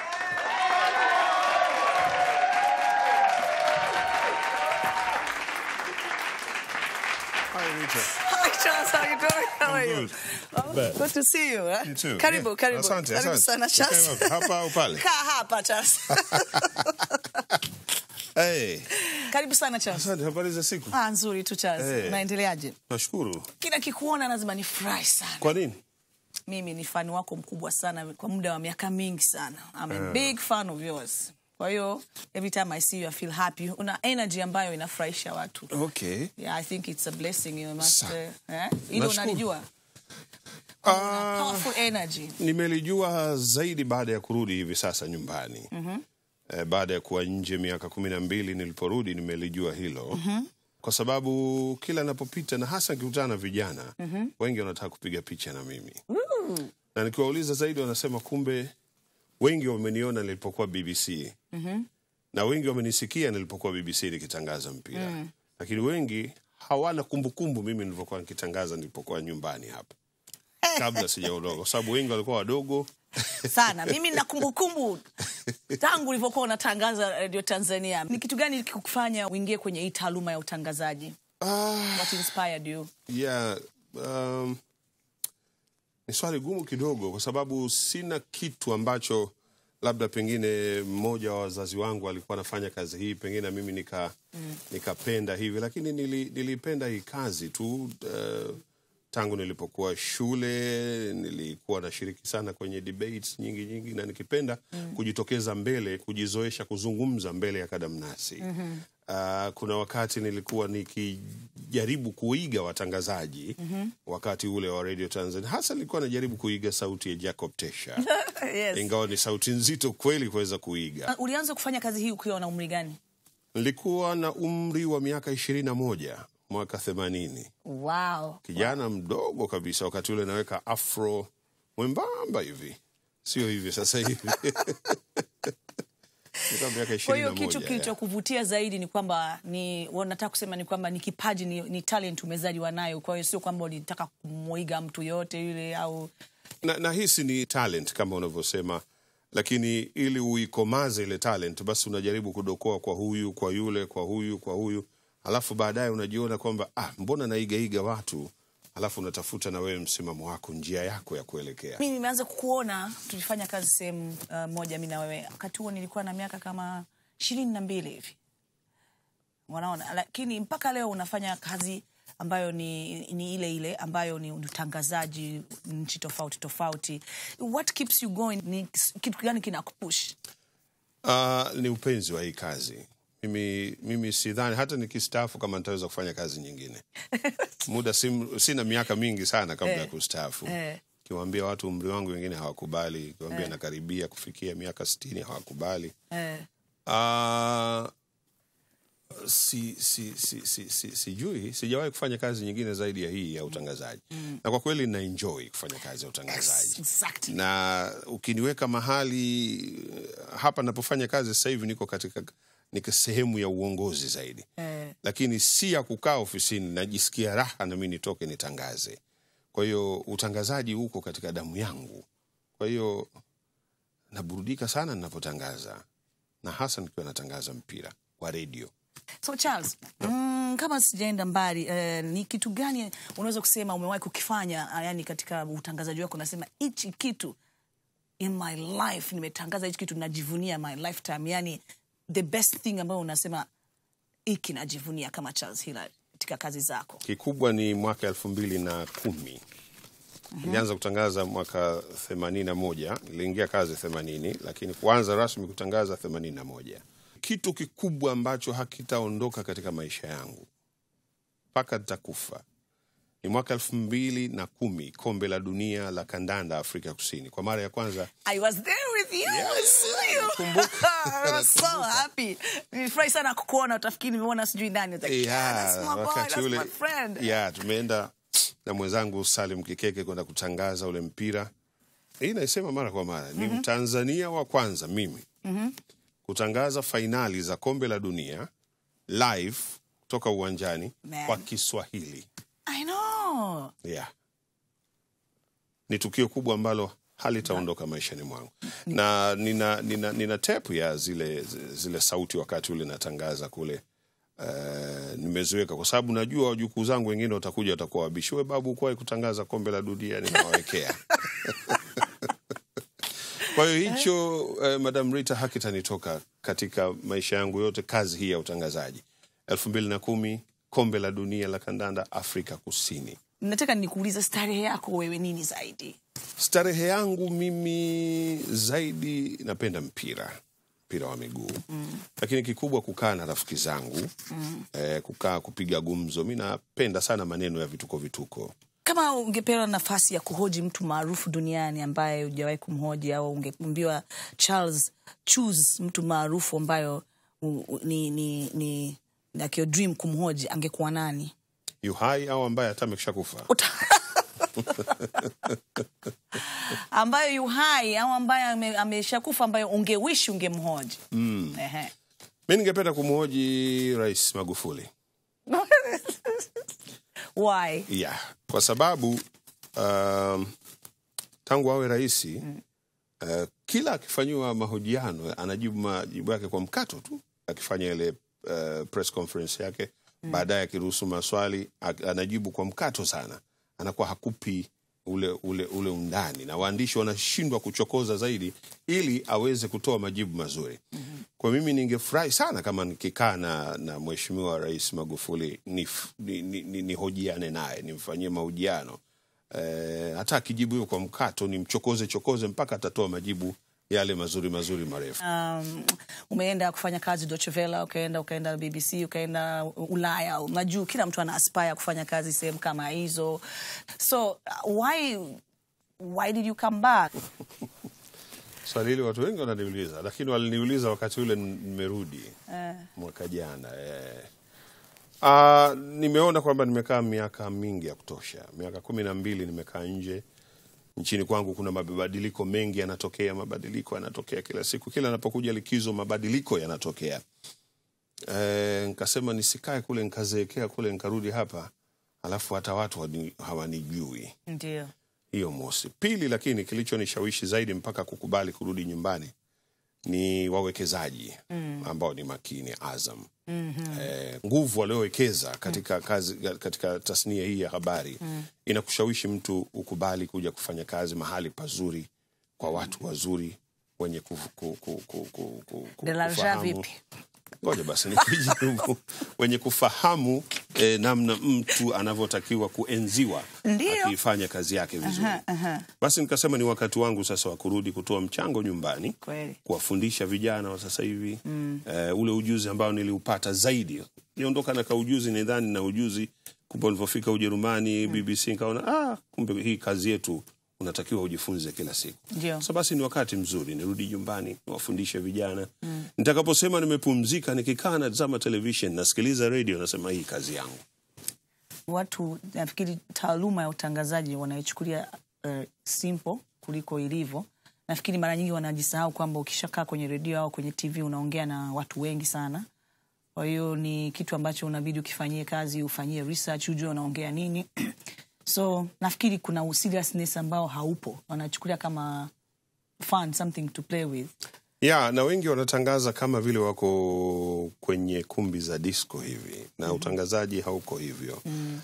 Hi Charles, how you doing? How are you? Oh, good to see you. Eh? You too. Karibu, Yeah. karibu. Asante, karibu asante. sana Charles. Okay, hapa au pale? Kaa hapa Charles. Hey, Karibu sana Charles. asante. Habari za siku? Ah, nzuri tu Charles. Eh. Unaendeleaje? Nashukuru. Kila kikuona lazima nifurahi sana. Kwa nini? Mimi ni fani wako mkubwa sana kwa muda wa miaka mingi sana. I'm a Ah. big fan of yours. Kwa hiyo every time I see you I feel happy. Una energy ambayo inafurahisha watu. Okay. Yeah, I think it's a blessing you must Sa- uh, eh? Hilo Nashukuru. unalijua? Ah, Powerful energy. nimelijua zaidi baada ya kurudi hivi sasa nyumbani. Mhm. Eh, baada ya kuwa nje miaka kumi na mbili niliporudi nimelijua hilo kwa sababu kila napopita na hasa nikikutana na vijana Mhm. wengi wanataka kupiga picha na mimi Ooh. na nikiwauliza zaidi wanasema kumbe wengi wameniona nilipokuwa BBC Mhm. na wengi wamenisikia nilipokuwa BBC nikitangaza mpira Mm. lakini wengi hawana kumbukumbu mimi nilivyokuwa nikitangaza nilipokuwa nyumbani hapa kabla sijaondoka kwa sababu wengi walikuwa wadogo sana mimi na kumbukumbu tangu ulivyokuwa unatangaza radio tanzania ni kitu gani kikufanya uingie kwenye hii taaluma ya utangazaji what inspired you yeah, um, ni swali gumu kidogo kwa sababu sina kitu ambacho labda pengine mmoja wa wazazi wangu alikuwa anafanya kazi hii pengine na mimi nika Mm. nikapenda hivi lakini nili, nilipenda hii kazi tu uh, tangu nilipokuwa shule nilikuwa nashiriki sana kwenye debates nyingi nyingi na nikipenda Mm. kujitokeza mbele kujizoesha kuzungumza mbele ya kadamnasi Mhm. Uh, kuna wakati nilikuwa nikijaribu kuiga watangazaji Mhm. wakati ule wa Radio Tanzania, hasa nilikuwa najaribu kuiga sauti ya Jacob Tesha yes. ingawa ni sauti nzito kweli kuweza kuiga. Uh, ulianza kufanya kazi hii ukiwa na umri gani Nilikuwa na umri wa miaka ishirini na moja mwaka themanini, wow kijana mdogo kabisa. Wakati ule naweka afro mwembamba hivi, sio hivi sasa hivi Nilikuwa miaka Kwa ishirini hiyo na kitu moja. kilichokuvutia zaidi ni kwamba ni nataka kusema ni kwamba ni kipaji, ni, ni talent umezaliwa nayo. Kwa hiyo sio kwamba ulitaka kumwiga mtu yoyote yule au na, na hisi ni talent kama unavyosema lakini ili uikomaze ile talent basi unajaribu kudokoa kwa huyu kwa yule kwa huyu kwa huyu alafu baadaye unajiona kwamba ah, mbona naigaiga watu alafu unatafuta na wewe msimamo wako njia yako ya kuelekea mi nimeanza kukuona tulifanya kazi sehemu uh, moja mi na wewe wakati huo nilikuwa na miaka kama ishirini na mbili hivi wanaona lakini mpaka leo unafanya kazi ambayo ni, ni ile ile ambayo ni utangazaji nchi tofauti tofauti what keeps you going ni kitu gani kinakupush Uh, ni upenzi wa hii kazi. Mimi, mimi sidhani hata nikistaafu kama nitaweza kufanya kazi nyingine. Muda sim, sina miaka mingi sana kabla ya kustaafu. eh. Kiwaambia watu umri wangu wengine hawakubali, kiwaambia nakaribia kufikia miaka sitini hawakubali. eh. Uh, si, si, si, si, si, sijui sijawahi kufanya kazi nyingine zaidi ya hii ya utangazaji mm. na kwa kweli na enjoy kufanya kazi ya utangazaji exactly. na ukiniweka mahali eh, hapa napofanya kazi sasa hivi niko katika niko sehemu ya uongozi zaidi Eh. lakini si ya kukaa ofisini najisikia raha na mi nitoke nitangaze kwa hiyo utangazaji uko katika damu yangu kwa hiyo naburudika sana ninapotangaza na hasa nikiwa natangaza mpira wa redio So Charles, mm, kama sijaenda mbali eh, ni kitu gani unaweza kusema umewahi kukifanya ah, yani katika utangazaji wako unasema hichi kitu in my life nimetangaza hichi kitu najivunia my lifetime yani the best thing ambayo unasema hiki najivunia kama Charles Hilary katika kazi zako kikubwa ni mwaka elfu mbili na kumi nilianza kutangaza mwaka themanini na moja niliingia kazi themanini lakini kuanza rasmi kutangaza themanini na moja kitu kikubwa ambacho hakitaondoka katika maisha yangu mpaka nitakufa ni mwaka elfu mbili na kumi kombe la dunia la kandanda afrika kusini kwa mara ya kwanza I was there with you. Yeah, I saw you. nakumbuka. I was so happy. Nilifurahi sana kukuona utafikiri nimeona sijui nani. I was like, Yeah, "Ah, that's my boy, wakati that's ule my friend. yeah, tumeenda na mwenzangu Salim Kikeke kwenda kutangaza ule mpira. Hii naisema mara kwa mara ni Mtanzania wa kwanza mimi kutangaza fainali za kombe la dunia live kutoka uwanjani Man. kwa Kiswahili. I know. Yeah. Ni tukio kubwa ambalo halitaondoka maishani mwangu, na nina, nina, nina tepu ya zile, zile sauti wakati ule natangaza kule Uh, nimeziweka kwa sababu najua wajukuu zangu wengine watakuja watakuwa wabishi, we babu, kuwahi kutangaza kombe la dunia, ninawawekea kwa hiyo hicho uh, Madam Rita hakitanitoka katika maisha yangu yote, kazi hii ya utangazaji. elfu mbili na kumi kombe la dunia la kandanda Afrika Kusini. Nataka nikuulize starehe yako wewe nini zaidi? Starehe yangu mimi zaidi napenda mpira, mpira wa miguu mm. Lakini kikubwa kukaa na rafiki zangu mm. eh, kukaa kupiga gumzo. Mi napenda sana maneno ya vituko vituko. Kama ungepewa nafasi ya kuhoji mtu maarufu duniani ambaye hujawahi kumhoji au ungeambiwa Charles, choose mtu maarufu ambayo u, u, ni, ni, ni like your dream kumhoji, angekuwa nani? yu hai au ambaye hata amekisha kufa. Uta- ambayo yu hai au ambaye ame- ameshakufa ambayo ungewishi ungemhoji mm. Ehe. Mi ningependa kumhoji Rais Magufuli Why? yeah. Kwa sababu um, tangu awe rais mm. uh, kila akifanyiwa mahojiano anajibu majibu yake kwa mkato tu, akifanya ile uh, press conference yake mm. baadaye akiruhusu maswali ak- anajibu kwa mkato sana, anakuwa hakupi ule, ule, ule undani, na waandishi wanashindwa kuchokoza zaidi ili aweze kutoa majibu mazuri mm-hmm. Kwa mimi ningefurahi sana kama nikikaa na, na Mheshimiwa Rais Magufuli nihojiane ni, ni, ni, nihojiane naye nimfanyie mahojiano eh, hata akijibu hiyo kwa mkato nimchokoze chokoze mpaka atatoa majibu yale mazuri mazuri marefu. um, umeenda kufanya kazi Deutsche Welle, ukaenda ukaenda BBC, ukaenda Ulaya, unajua kila mtu ana aspire kufanya kazi sehemu kama hizo, so uh, why why did you come back? Swali hili watu wengi wananiuliza, lakini waliniuliza wakati ule nimerudi mwaka jana eh. Uh, nimeona kwamba nimekaa miaka mingi ya kutosha, miaka kumi na mbili nimekaa nje nchini kwangu kuna mabadiliko mengi yanatokea, mabadiliko yanatokea kila siku, kila napokuja likizo mabadiliko yanatokea. E, nkasema nisikae kule nkazeekea kule nkarudi hapa alafu hata watu hawani- hawanijui. Ndio. Hiyo mosi. Pili, lakini kilichonishawishi zaidi mpaka kukubali kurudi nyumbani ni wawekezaji Mm. ambao ni makini Azam. Mhm. Eh, nguvu waliowekeza katika kazi katika tasnia hii ya habari Mm. inakushawishi mtu ukubali kuja kufanya kazi mahali pazuri kwa watu wazuri wenye ku, ku, ku, ku, ku, ku, ku, Delarja kufahamu- vipi? Ngoja basi nikijibu. wenye kufahamu eh, namna mtu anavyotakiwa kuenziwa Ndio. akiifanya kazi yake vizuri. Aha, aha. Basi nikasema ni wakati wangu sasa wa kurudi kutoa mchango nyumbani, Kweli. kuwafundisha vijana wa sasa hivi Mm. eh, ule ujuzi ambao niliupata zaidi. Niondoka na kaujuzi, nidhani na ujuzi, kumbe nilivyofika Ujerumani BBC nikaona ah, kumbe hii kazi yetu unatakiwa ujifunze kila siku. Ndio. Sasa basi ni wakati mzuri nirudi nyumbani niwafundishe vijana Mm. nitakaposema nimepumzika, nikikaa natazama television nasikiliza radio, nasema hii kazi yangu. Watu nafikiri taaluma ya utangazaji wanaichukulia uh, simple kuliko ilivyo. Nafikiri mara nyingi wanajisahau kwamba ukishakaa kwenye redio au kwenye TV unaongea na watu wengi sana. Kwa hiyo ni kitu ambacho unabidi ukifanyie kazi, ufanyie research, ujue unaongea nini. so nafikiri kuna seriousness ambao haupo, wanachukulia kama fun, something to play with. ya na wengi wanatangaza kama vile wako kwenye kumbi za disco hivi na utangazaji hauko hivyo Mm.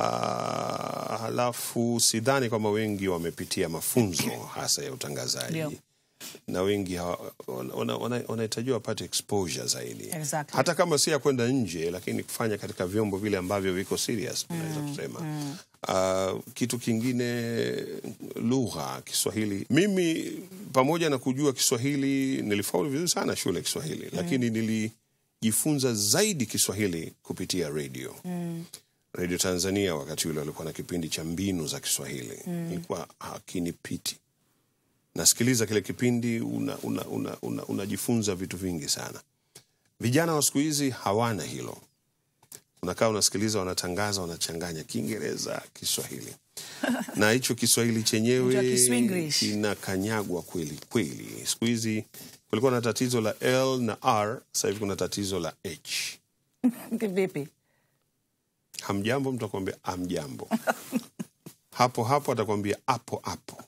Ah, halafu sidhani kwamba wengi wamepitia mafunzo hasa ya utangazaji Ndio. na wengi hawa- wana- wana- wana- wanahitajiwa wapate exposure zaidi Exactly. hata kama si ya kwenda nje lakini kufanya katika vyombo vile ambavyo viko serious unaweza kusema Mm. Uh, kitu kingine lugha Kiswahili. Mimi pamoja na kujua Kiswahili nilifaulu vizuri sana shule ya Kiswahili, lakini nilijifunza zaidi Kiswahili kupitia radio. Mm. Radio Tanzania wakati ule walikuwa na kipindi cha mbinu za Kiswahili Mm. ilikuwa hakinipiti. Nasikiliza kile kipindi unajifunza una, una, una, unajifunza vitu vingi sana. Vijana wa siku hizi hawana hilo unakaa unasikiliza, wanatangaza, wanachanganya Kiingereza, Kiswahili na hicho Kiswahili Unajua chenyewe Kiswinglish. kinakanyagwa kweli kweli. Siku hizi kulikuwa na tatizo la L na R, sasa hivi kuna tatizo la H. Vipi? Hamjambo, mtu akwambia amjambo, hapo hapo atakwambia hapo hapo,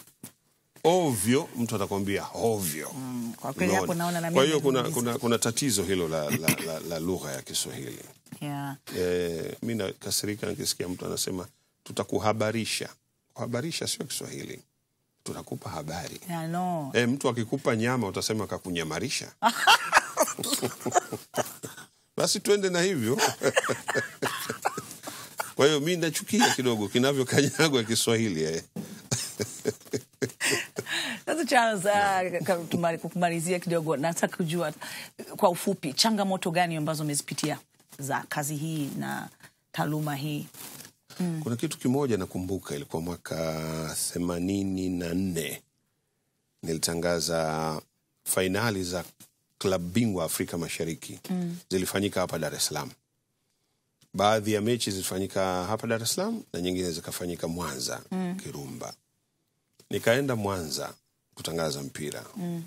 ovyo, mtu atakwambia ovyo. Kwa kweli hapo Unaona? naona na Kwa mimi hiyo kuna, nimejiuliza. kuna, kuna tatizo hilo la, la, la, la lugha ya Kiswahili. Yeah. Eh, mi nakasirika nikisikia mtu anasema tutakuhabarisha. Kuhabarisha sio Kiswahili, tunakupa habari. Yeah, no. Eh, mtu akikupa nyama utasema kakunyamarisha. Basi twende na hivyo. Kwa hiyo mi nachukia kidogo kinavyokanyagwa Kiswahili eh. Sasa Charles, uh, ka- tumali- kumalizia kidogo, nataka kujua kwa ufupi changamoto gani ambazo umezipitia za kazi hii na taaluma hii? Mm. Kuna kitu kimoja nakumbuka, ilikuwa mwaka themanini na nne nilitangaza fainali za klabu bingwa Afrika Mashariki Mm. zilifanyika hapa Dar es Salaam. Baadhi ya mechi zilifanyika hapa Dar es Salaam na nyingine zikafanyika Mwanza Mm. Kirumba. Nikaenda Mwanza kutangaza mpira Mm.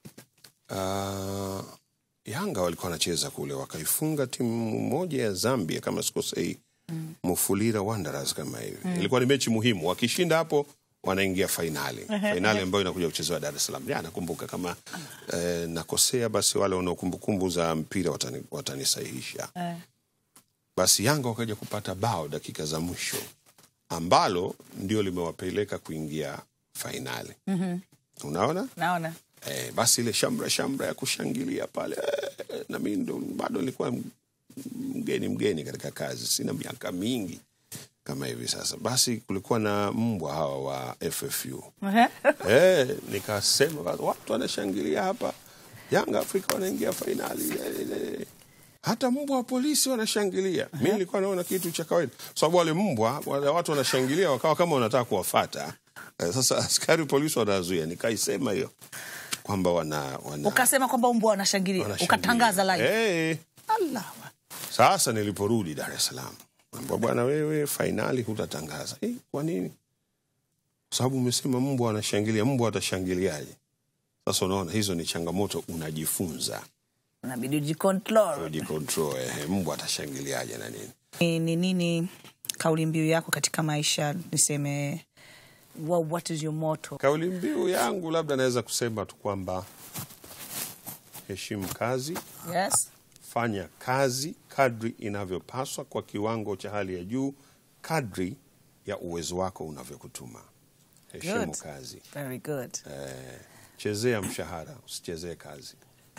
uh, Yanga walikuwa wanacheza kule, wakaifunga timu moja ya Zambia kama sikosei, Mm. Mufulira Wanderers kama hivi. Mm. Ilikuwa ni mechi muhimu, wakishinda hapo wanaingia fainali, Ehe, fainali ehe. ambayo inakuja kuchezewa Dar es Salaam. Ya, nakumbuka kama eh, nakosea, basi wale wanao kumbukumbu za mpira watani, watanisahihisha. Eh. Basi Yanga wakaja kupata bao dakika za mwisho ambalo ndio limewapeleka kuingia fainali. Mhm. Unaona? Naona. Eh, basi ile shamra shamra ya kushangilia pale eh, na mimi ndo bado nilikuwa m- mgeni mgeni katika kazi, sina miaka mingi kama hivi sasa. Basi kulikuwa na mbwa hawa wa FFU eh, nikasema basi, watu wanashangilia hapa, Yanga Afrika wanaingia fainali eh, eh. hata mbwa wa polisi wanashangilia. Mi nilikuwa naona kitu cha kawaida, kwa sababu wale mbwa wale watu wanashangilia wakawa kama wanataka kuwafata. Eh, sasa askari polisi wanazuia, nikaisema hiyo kwamba wana, wana Ukasema kwamba mbwa wanashangilia, Wanashangilia. ukatangaza live. Eh, Allah. sasa niliporudi Dar es Salaam, ambwa bwana, wewe fainali hutatangaza. Eh, kwa nini? kwa sababu umesema mbwa anashangilia. Mbwa atashangiliaje? Sasa unaona, hizo ni changamoto, unajifunza unabidi ujicontrol. ujicontrol. Ehe, mbwa atashangiliaje na nini? Ni ni nini kauli mbiu yako katika maisha? Niseme what, what is your motto? Kauli mbiu yangu labda naweza kusema tu kwamba heshimu kazi, Yes. fanya kazi kadri inavyopaswa kwa kiwango cha hali ya juu, kadri ya uwezo wako unavyokutuma. Heshimu Good. kazi. Very good. Eh, chezea mshahara, usichezee kazi.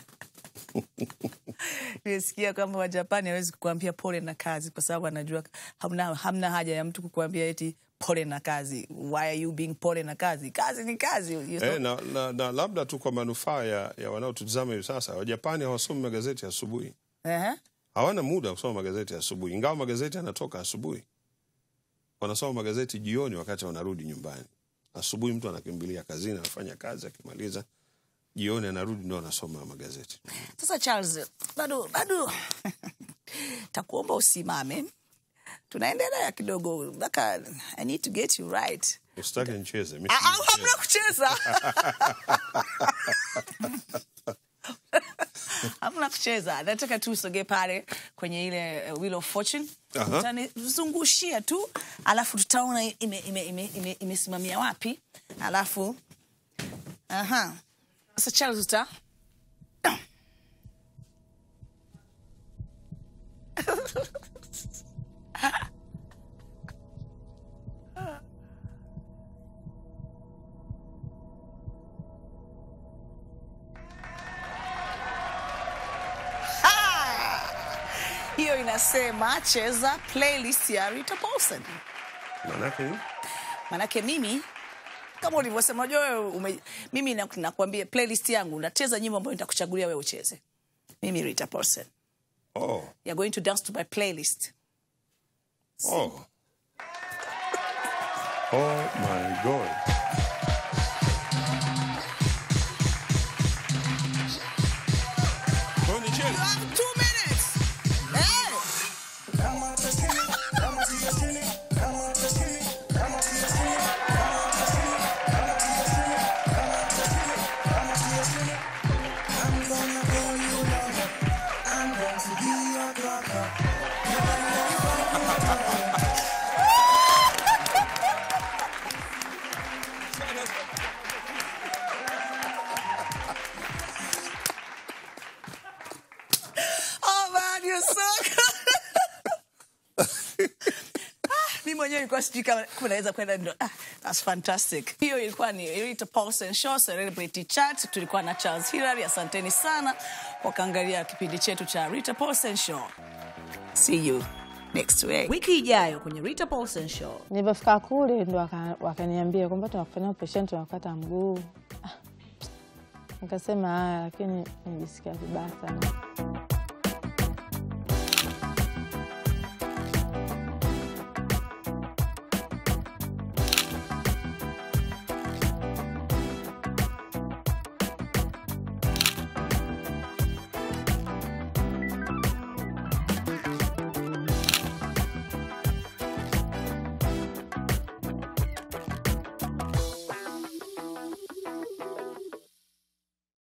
Nimesikia kwamba Wajapani hawezi kukuambia pole na kazi kwa sababu anajua hamna, hamna haja ya mtu kukuambia eti pole na kazi. Why are you being pole na kazi? Kazi ni kazi. You Eh, know? na, na, na labda tu kwa manufaa ya, ya wanaotutizama hivi sasa, Wajapani hawasomi magazeti asubuhi, Ehe. hawana muda wa kusoma magazeti asubuhi, ingawa magazeti yanatoka asubuhi. Wanasoma magazeti jioni, wakati wanarudi nyumbani. Asubuhi mtu anakimbilia kazini, anafanya kazi, akimaliza jioni anarudi, ndo anasoma magazeti. Sasa Charles, bado bado takuomba usimame, tunaendelea kidogo mpaka I need to get you right. Usitake nicheze mi Ah, ah, sijui hamna kucheza hamna kucheza, nataka tu usogee pale kwenye ile uh, Wheel of Fortune Aha. utanizungushia tu, alafu tutaona imesimamia ime, ime, ime, imesimamia wapi, alafu aha. Sasa Charles uta hiyo inasema cheza playlist ya Rita Paulson. Manake nini? Manake mimi kama ulivyosema, unajua wewe ume, mimi na- nakwambia playlist yangu nacheza nyimbo ambayo nitakuchagulia wewe ucheze. Mimi Rita Paulson. Oh, You're going to dance to my playlist. oh. Oh my God. Kwa hiyo nicheze? You have two minutes. Hey! Oh man, you're so good. Ah, mi mwenyewe ilikuwa sijui kama kama naweza kwenda ndo ah, that's fantastic hiyo ilikuwa ni Rita Paulson Show Celebrity Chat tulikuwa na Charles Hilary asanteni sana kwa kuangalia kipindi chetu cha Rita Paulson Show see you next week wiki ijayo kwenye Rita Paulson Show Nilipofika kule ndo waka- wakaniambia kwamba tunakufanya operation tunakata mguu. Ah, Nikasema haya, lakini nijisikia vibaya sana.